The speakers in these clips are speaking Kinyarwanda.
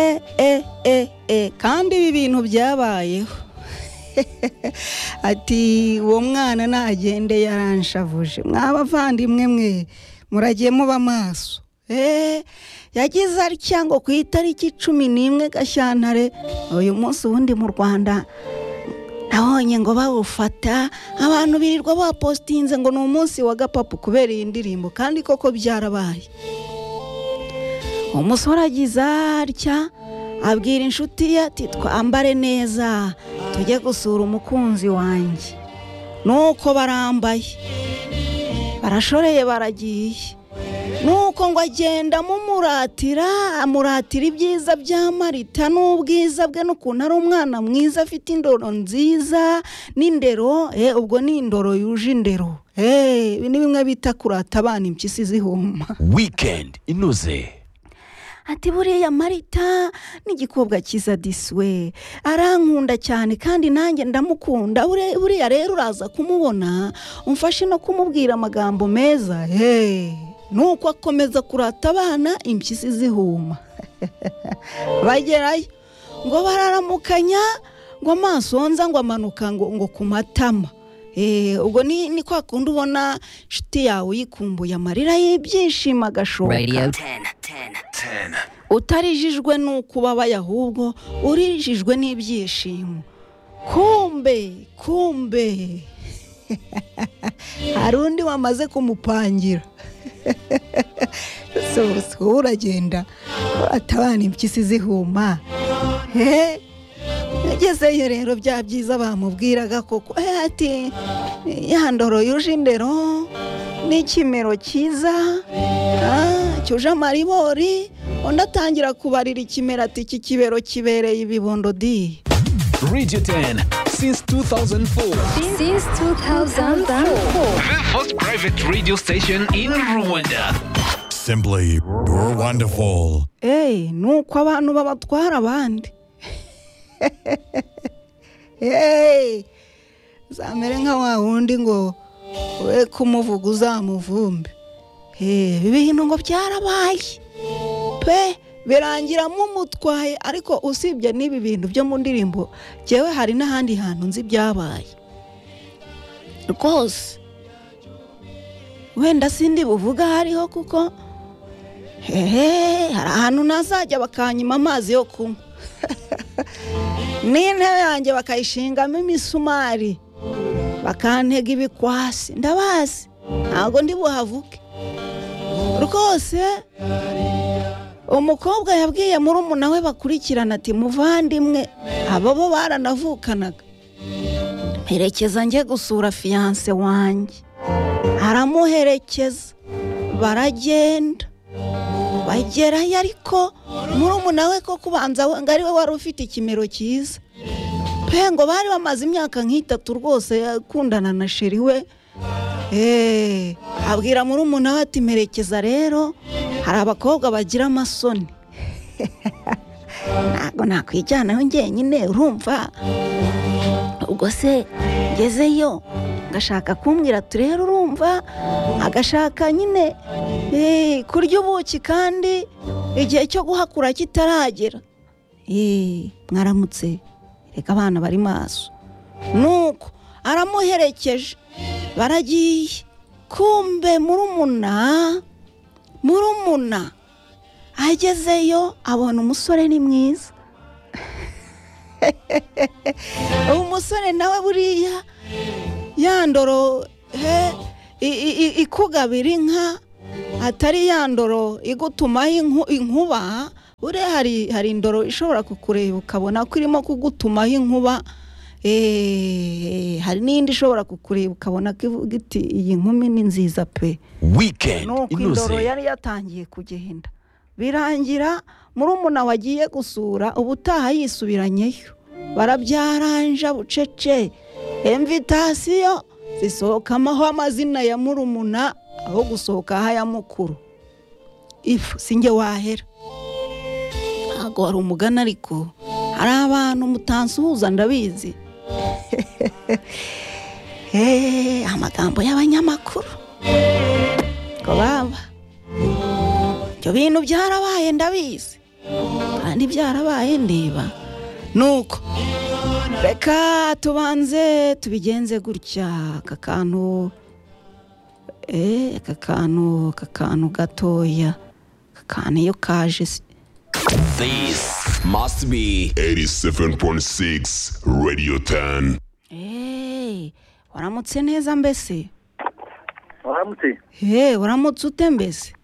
E, e, e, e. kandi ibi bintu byabayeho ati uwo mwana nagende yaranshavuje mwabavandimwe mwe muragiye muba amaso yagize atya ngo ku itariki cumi n'imwe gashyantare uyu munsi ubundi mu rwanda nabonye ngo bawufata abantu birirwa bapositinze ngo ni umunsi wa gapapu kubera iyi ndirimbo kandi koko byarabaye umusore agize atya abwira inshuti ye ati twambare neza tujye gusura umukunzi wanjye nuko barambaye barashoreye baragiye nuko ngo agenda mumuratira amuratira ibyiza bya marita n'ubwiza bwe n'ukuntu ari umwana mwiza afite indoro nziza n'indero ubwo ni indoro yuje indero ibi ni bimwe bita kurata abana impyisi zihuma wikendi inoze ati buriya marita n'igikobwa cyiza diswe arankunda cyane kandi nanjye ndamukunda Bure- buriya rero uraza kumubona umfashe no kumubwira amagambo meza heee nuko akomeza kurata abana impyisi zihuma bagerayo ngo bararamukanya ngo amaso nza ngo amanuka ngo ngo ku matama Eh, ubwo ni ni kwa kundi ubona inshuti yawe uyikumbuye amarira y'ibyishimo agashoka Radio utarijijwe n'ukubabaya ahubwo urijijwe n'ibyishimo kumbe kumbe hari undi wamaze kumupangira Ese ubu wowe uragenda atabana impyisi zihuma he ngezeyo rero bya byiza bamubwiraga koko eh, ati ya ndoro yuje indero n'ikimero cyiza ah, cyuje amaribori undi atangira kubarira ikimera ati iki kibero kibereye ibibondo di radio 10 since 2004 Since 2004. the first private radio station in rwanda Simply wonderful. eee ni uko abantu babatwara abandi eee zamere nka wa wundi ngo we kumuvuga uzamuvumbe eee ibi bintu ngo byarabaye pe birangira mumutwaye ariko usibye n'ibi bintu byo mu ndirimbo ngewe hari n'ahandi hantu nzi byabaye rwose wenda sindi buvuga aho ariho kuko hehe hari ahantu nazajya bakanyima amazi yo kunywa n'intebe yanjye bakayishingamo imisumari bakantega ibikwasi ndabazi ntabwo ndi buhavuke rwose umukobwa yabwiye murumuna we bakurikirana ati muvandimwe abo bo baranavukanaga mperekeza njye gusura fiyanse wanjye aramuherekeza baragenda bagerayo ariko murumuna we ko kubanza we- ngo ari we wari ufite ikimero cyiza pe ngo bari bamaze imyaka nk'itatu rwose akundana na sheri we eee abwira murumuna we ati merekeza rero hari abakobwa bagira amasoni ntabwo nakwijyanaho njyenyine urumva ubwo se ngezeyo ngashaka kumbwira ati rero urumva agashaka nyine Eh, kurya ubuki kandi igihe cyo guhakura kitaragera Eh, mwaramutse reka abana bari maso nuko aramuherekeje baragiye kumbe murumuna murumuna agezeyo abona umusore ni mwiza umusore nawe buriya ya ndoro he, i- i- i- ikugabira inka atari ya ndoro igutumaho inku- inkuba buriya hari hari indoro ishobora kukureba ukabona ko irimo kugutumaho inkuba eh, hari n'indi ishobora kukureba ukabona ko ivuga iti iyi nkumi ni nziza pe weekend nuko indoro inoze yari yatangiye kugenda birangira murumuna wagiye gusura ubutaha yisubiranyeyo barabyaranja bucece emvitasiyo zisohokamaho amazina ya murumuna aho gusohoka haya mukuru ifu sinjye wahera ntabwo wari umugani ariko hari abantu mutansuhuza ndabizi Hehe, amagambo y'abanyamakuru ngo baba ibyo bintu byarabaye ndabizi ntibyarabaye ndeba nuko reka tubanze tubigenze gutya aka kantu eh, aka kantu aka kantu gatoya aka kantu iyo kaje si- This must be 87.6 Radio 10. Eh, waramutse neza mbese waramutse Eh, waramutse ute mbese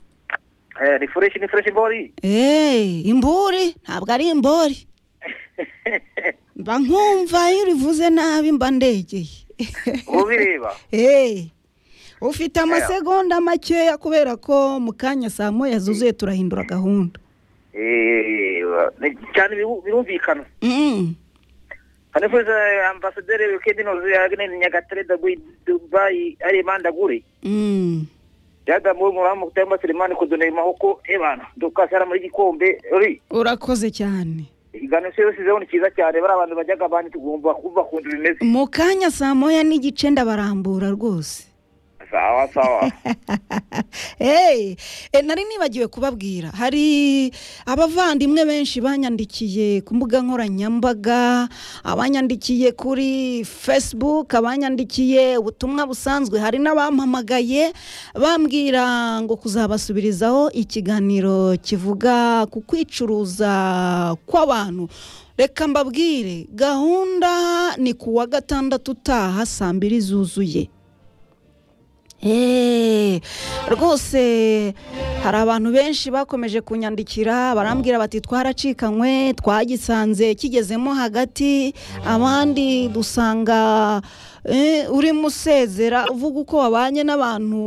Eh, ni fresh ni fresh bori Eh, imburi ntabwo ari imburi mba nkumva iyo urivuze nabi mba ndegeye ubireba Eh, ufite amasegonda makeya kubera ko mu kanya saa moya zuzuye turahindura gahunda Eh, ni- cyane biru- birumvikana Mm. kanifuza ambasaderi wikendi noze yagene nyagatare dagwi dubai ari manda guri Mm. yada mu muramu kutemba Selemani kudone mahoko ebana dukasara muri gikombe ri urakoze cyane igano se yose zone kiza cyane bari abantu bajyaga bandi tugomba kuva kundu bimeze mu kanya saa moya n'igice ndabarambura rwose sawa sawa Hey, eh, nari nibagiwe kubabwira hari abavandimwe benshi banyandikiye ku mbuga nkoranyambaga abanyandikiye kuri facebook abanyandikiye ubutumwa busanzwe hari n'abampamagaye bambwira ngo kuzabasubirizaho ikiganiro kivuga ku kwicuruza kw'abantu reka mbabwire gahunda ni ku wa gatandatu utaha saa mbiri zuzuye Eh, rwose hari abantu benshi bakomeje kunyandikira barambwira bati twaracikanywe twagisanze kigezemo hagati abandi dusanga eh, urimo usezera uvuga uko wabanye n'abantu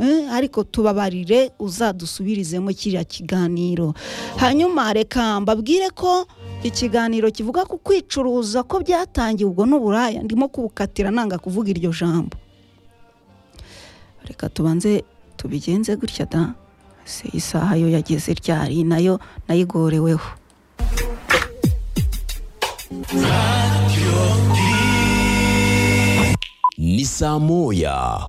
eh, ariko tubabarire uzadusubirizemo kiriya kiganiro hanyuma reka mbabwire ko ikiganiro kivuga ku kwicuruza ko byatangiye ubwo n'uburaya ndimo kubukatira nanga kuvuga iryo jambo reka tubanze tubigenze gutya da se isaha yo yageze ryari nayo nayigoreweho ni saa moya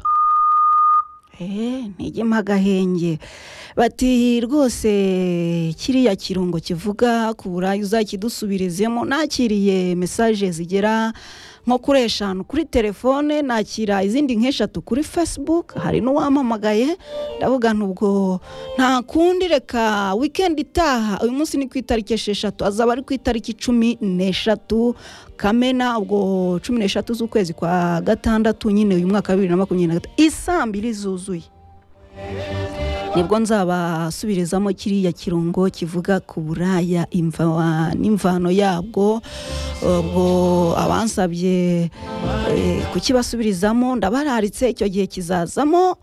eee ntigema agahenge bati rwose kiriya kirungo kivuga ku burayi uzakidusubirezemo nakiriye mesaje zigera nko kuri eshanu kuri telefone nakira izindi nk'eshatu kuri facebook hari n'uwampamagaye ndavuga ubwo nta kundi reka wikendi itaha uyu munsi ni ku itariki esheshatu azaba ari ku itariki cumi n'eshatu kamena ubwo cumi n'eshatu z'ukwezi kwa gatandatu nyine uyu mwaka wa bibiri na makumyabiri na gatatu isaa mbiri zuzuye nibwo nzabasubirizamo kiriya kirungo kivuga ku buraya imva- n'imvano yabwo ubwo abansabye eh, kukibasubirizamo ndabararitse icyo gihe kizazamo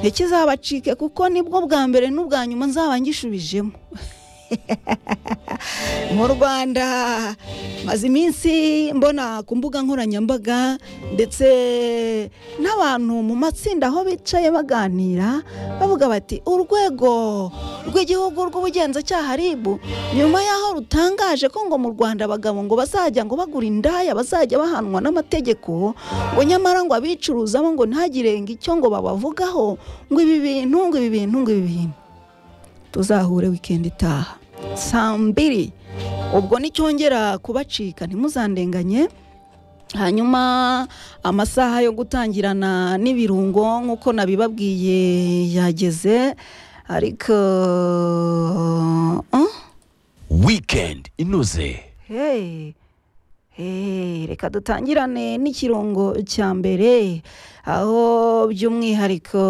ntikizabacike kuko nibwo bwa mbere n'ubwa nyuma nzaba ngishubijemo mu rwanda maze iminsi mbona ku mbuga nkoranyambaga ndetse n'abantu mu matsinda aho bicaye baganira bavuga bati urwego rw'igihugu rw'ubugenzacyaha ribu nyuma y'aho rutangaje ko ngo mu rwanda abagabo ngo bazajya ngo bagura indaya bazajya bahanwa n'amategeko ngo nyamara ngo abicuruza bo ngo ntagirenga icyo ngo babavugaho ngo ibi bintu ngo ibi bintu ngo ibi bintu tuzahure wikendi itaha saa mbiri ubwo nicyongera kubacika ntimuzandenganye hanyuma amasaha yo gutangirana n'ibirungo nk'uko nabibabwiye yageze ariko ah, weekend inoze hey, hey, reka dutangirane n'ikirungo cya mbere aho by'umwihariko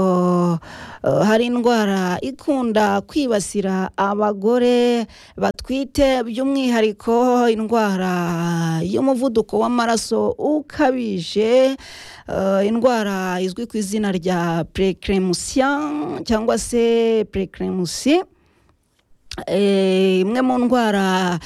eh, hari indwara ikunda kwibasira abagore batwite by'umwihariko indwara y'umuvuduko w'amaraso ukabije eh, indwara izwi ku izina rya purekremusiya cyangwa se purekremusiya Eh, imwe mu ndwara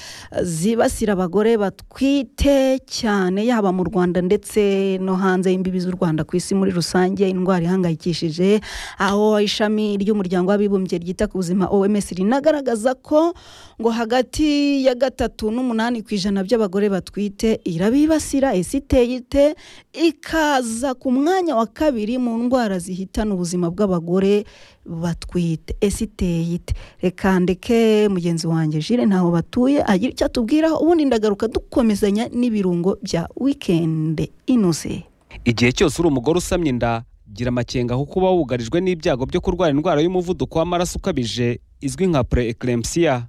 zibasira abagore batwite cyane yaba mu rwanda ndetse no hanze y'imbibi z'u rwanda ku isi muri rusange indwara ihangayikishije aho ishami ry'umuryango w'abibumbye ryita ku buzima oms rinagaragaza ko ngo hagati ya gatatu n'umunani ku ijana by'abagore batwite irabibasira ese iteye ite ikaza ku mwanya wa kabiri mu ndwara zihitana ubuzima bw'abagore batwite ese iteye ite reka ndeke mugenzi wanjye jire ntaho batuye agira icyo atubwiraho ubundi ndagaruka dukomezanya n'ibirungo bya wikende inoze igihe cyose uri umugore usamye inda gira amakenga kuko uba wugarijwe n'ibyago byo kurwara indwara y'umuvuduko w'amaraso ukabije izwi nka pre-eclampsia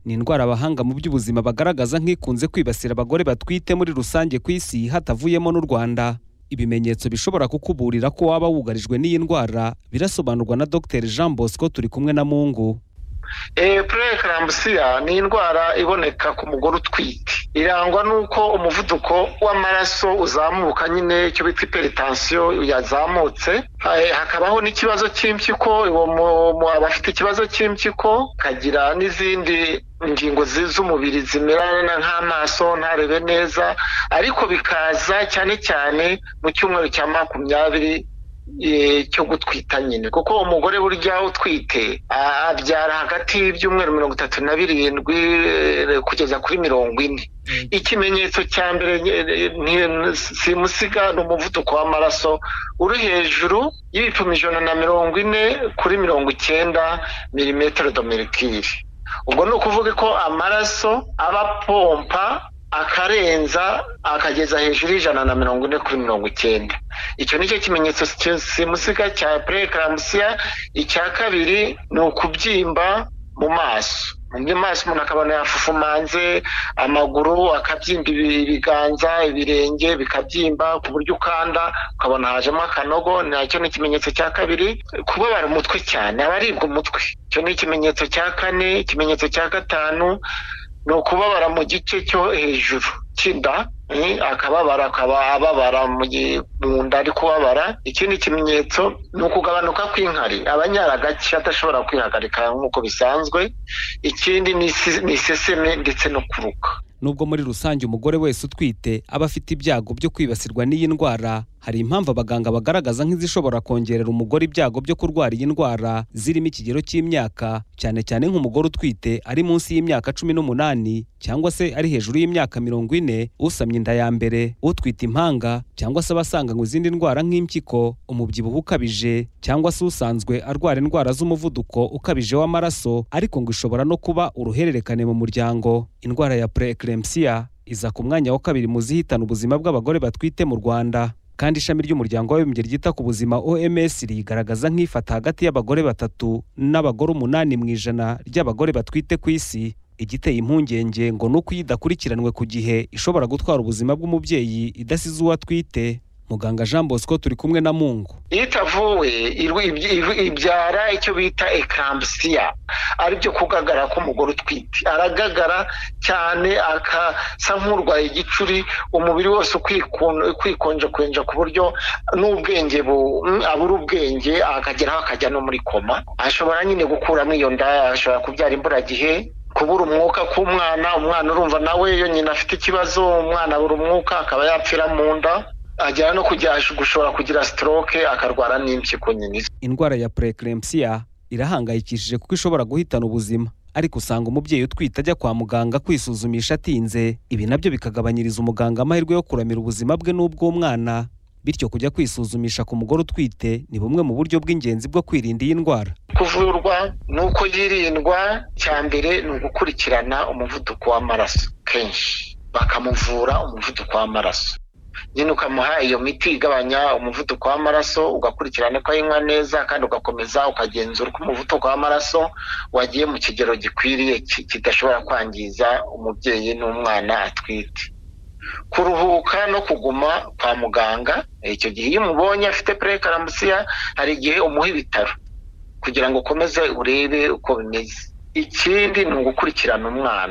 ni indwara abahanga mu by'ubuzima bagaragaza nk'ikunze kwibasira abagore batwite muri rusange ku isi hatavuyemo n'u Rwanda ibimenyetso bishobora kukuburira ko waba wugarijwe n'iyi ndwara birasobanurwa na Dr Jean Bosco turi kumwe na Mungu purekirambusiya ni indwara iboneka ku mugore utwite irangwa n'uko umuvuduko w'amaraso uzamuka nyine icyo bita iperitansiyo yazamutse Eh, hakabaho n'ikibazo cy'impyiko uwo mu- mu- aba afite ikibazo cy'impyiko akagira n'izindi ingingo zi- z'umubiri zimerana nk'amaso ntarebe neza ariko bikaza cyane cyane mu cyumweru cya makumyabiri eh, cyo gutwita nyine kuko umugore burya utwite a- abyara hagati y'ibyumweru mirongo itatu na birindwi eh, kugeza kuri mirongo ine ikimenyetso cya mbere eh, ni- simusiga ni umuvuduko w'amaraso uri hejuru y'ibipimo ijana na mirongo ine kuri mirongo icyenda milimetero domerikiri ubwo ni ukuvuga ko amaraso aba apompa akarenza akageza hejuru y'ijana na mirongo ine kuri mirongo icyenda icyo ni cyo kimenyetso si- simusiga cya purekirambusiya icya kabiri ni ukubyimba mu maso mu maso umuntu akabona yafufumanze amaguru akabyimba ibi- ibiganza ibirenge bikabyimba ku buryo ukanda ukabona hajemo akanogo nacyo ni ikimenyetso cya kabiri kubabara umutwe cyane abaribwa umutwe icyo ni ikimenyetso cya kane ikimenyetso cya gatanu ni ukubabara mu gice cyo hejuru cy'inda eh, akababara akaba ababara mu gi- mu nda ari kubabara ikindi kimenyetso ni ukugabanuka kw'inkari abanyara gake adashobora kwihagarika nk'uko bisanzwe ikindi ni isi- ni iseseme ndetse no kuruka nubwo muri rusange umugore wese utwite aba afite ibyago byo kwibasirwa n'iyi ndwara hari impamvu abaganga bagaragaza nk'izishobora kongerera umugore ibyago byo kurwara iyi ndwara zirimo ikigero cy'imyaka cyane cyane nk'umugore utwite ari munsi y'imyaka cumi n'umunani cyangwa se ari hejuru y'imyaka mirongo ine usamye inda ya mbere utwite impanga cyangwa se abasanganywe izindi ndwara nk'impyiko umubyibuho ukabije cyangwa se usanzwe arwara indwara z'umuvuduko ukabije w'amaraso ariko ngo ishobora no kuba uruhererekane mu muryango indwara ya pre-eclampsia iza ku mwanya wa kabiri mu zihitana ubuzima bw'abagore batwite mu Rwanda kandi ishami ry'umuryango w'abibumbye ryita ku buzima OMS rigaragaza nk'ifata hagati y'abagore batatu n'abagore umunani mu ijana ry'abagore batwite ku isi igiteye impungenge ngo ni uko iyo idakurikiranwe ku gihe ishobora gutwara ubuzima bw'umubyeyi idasize uwo atwite muganga Jean Bosco turi kumwe na Mungu iyo itavuwe irwi- ibyi- ibyi- ibyara icyo bita ekambusiya aribyo kugagara k'umugore utwite aragagara cyane akasa nk'urwaye igicuri umubiri wose ukikon- ukwikonjakonja ku buryo n'ubwenge bu- mm, abura ubwenge akageraho akajya no muri koma ashobora nyine gukuramo iyo nda ashobora kubyara imburagihe kubura umwuka k'umwana umwana urumva nawe iyo nyina afite ikibazo umwana abura umwuka akaba yapfira mu nda agera no kujya gushobora kugira stroke akarwara n'impyiko nyine indwara ya preeclampsia irahangayikishije kuko ishobora guhitana ubuzima ariko usanga umubyeyi utwite ajya kwa muganga kwisuzumisha atinze ibi nabyo bikagabanyiriza umuganga amahirwe yo kuramira ubuzima bwe n'ubw'umwana bityo kujya kwisuzumisha ku mugore utwite ni bumwe mu buryo bw'ingenzi bwo kwirinda iyi ndwara kuvurwa ni uko yirindwa cya mbere ni ugukurikirana umuvuduko w'amaraso kenshi bakamuvura umuvuduko w'amaraso nyine ukamuha iyo miti igabanya umuvuduko w'amaraso ugakurikirana ko ayinywa neza kandi ugakomeza ukagenzura uko umuvuduko w'amaraso wagiye mu kigero gikwiriye ki- kidashobora kwangiza umubyeyi n'umwana atwite kuruhuka no kuguma kwa muganga icyo gihe iyo umubonye afite purekaramusiya hari igihe umuha ibitaro kugira ngo ukomeze urebe uko bimeze ikindi ni ugukurikirana umwana